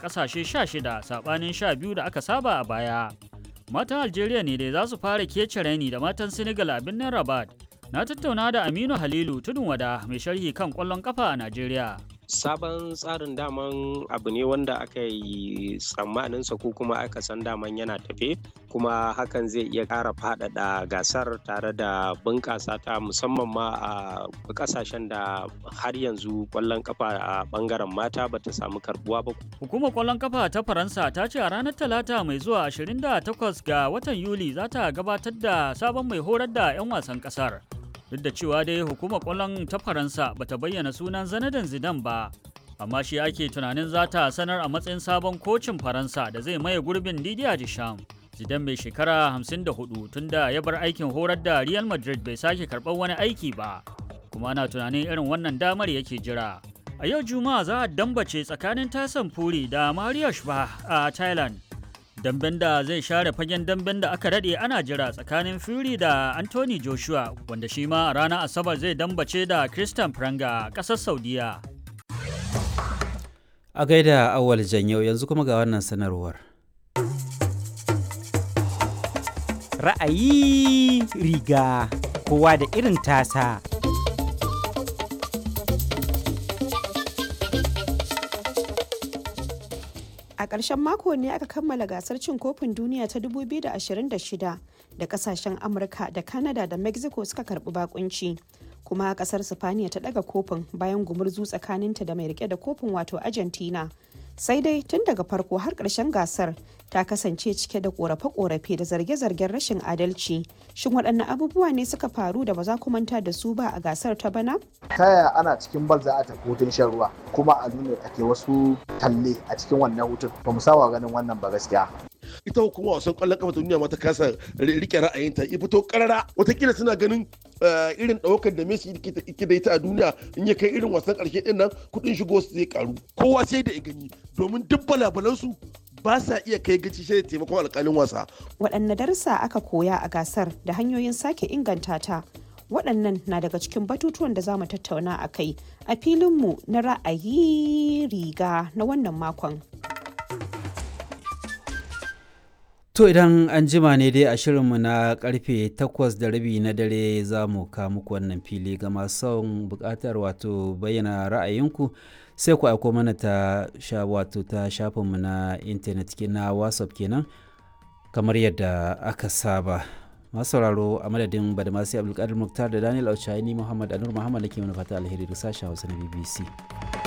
ƙasashe 16 saɓanin 12 da aka saba a baya. Matan Algeria ne dai za su fara kece raini da matan Senegal a birnin Rabat. Na tattauna da Aminu Halilu Tudun Wada mai sharhi kan ƙwallon ƙafa a Najeriya. sabon tsarin daman abu ne wanda aka yi tsammaninsa ko kuma aka san daman yana tafe kuma hakan zai iya ƙara faɗaɗa gasar tare da bunƙasa ta musamman ma a ƙasashen da har yanzu ƙwallon kafa a ɓangaren mata bata samu karbuwa ba. Hukumar ƙwallon kafa ta Faransa ta ce a ranar Talata mai zuwa 28 ga watan Yuli za ta gabatar da sabon mai horar da 'yan wasan ƙasar. duk da cewa dai hukumar kwallon ta faransa bata bayyana sunan zanadan zidan ba amma shi ake tunanin za ta sanar a matsayin sabon kocin faransa da zai maye gurbin didier deschamps zidan mai shekara 54 tunda ya bar aikin horar da real madrid bai sake karɓar wani aiki ba kuma ana tunanin irin wannan damar yake jira a yau juma'a za a dambace tsakanin tasan furi da mario shba a thailand damben da zai share fagen damben da aka daɗe ana jira tsakanin Fury da Anthony Joshua wanda shi ma a ranar Asabar zai dambace da Christian Pranga a ƙasar Saudiya. A gaida awal janyau yanzu kuma ga wannan sanarwar. Ra'ayi riga kowa da irin tasa. A ƙarshen mako ne aka kammala gasar cin kofin duniya ta 2026 da kasashen Amurka da Canada da Mexico suka karbi bakunci. Kuma kasar Sifaniya ta daga kofin bayan gumurzu tsakaninta da mai rike da kofin wato Argentina. Sai dai tun daga farko har ƙarshen gasar ta kasance cike da ƙorafe-ƙorafe da zarge-zargen rashin adalci. Shin waɗanne abubuwa ne suka faru da ba za ku manta da su ba a gasar ta bana? ta yaya ana cikin bal za a tafi hutun shan ruwa kuma a nuna ake wasu talle a cikin wannan hutun ba mu saba ganin wannan ba gaskiya ita hukumar wasan kwallon kafa ta duniya ma ta kasa rike ra'ayinta ya fito karara watakila suna ganin irin ɗaukar da Messi yake da ita a duniya in ya kai irin wasan ƙarshe ɗin nan kuɗin shigo su zai karu kowa sai da ya gani domin duk balabalansu ba sa iya kai gaci sai da taimakon alƙalin wasa. Waɗanne darussa aka koya a gasar da hanyoyin sake inganta ta waɗannan na daga cikin batutuwan da za mu tattauna a kai a filinmu na ra'ayi riga na wannan makon. To idan an jima ne dai a shirinmu na karfe takwas da rabi na dare za mu ka muku wannan fili ga masu son bukatar wato bayyana ra'ayinku sai ku aiko mana ta sha wato ta shafinmu na intanet na whatsapp kenan kamar yadda aka saba. masu sauraro a madadin badamasi abdulkadir muktar da daniel auchaini muhammad anur muhammad da ke mana fata alheri da sashen hausa na bbc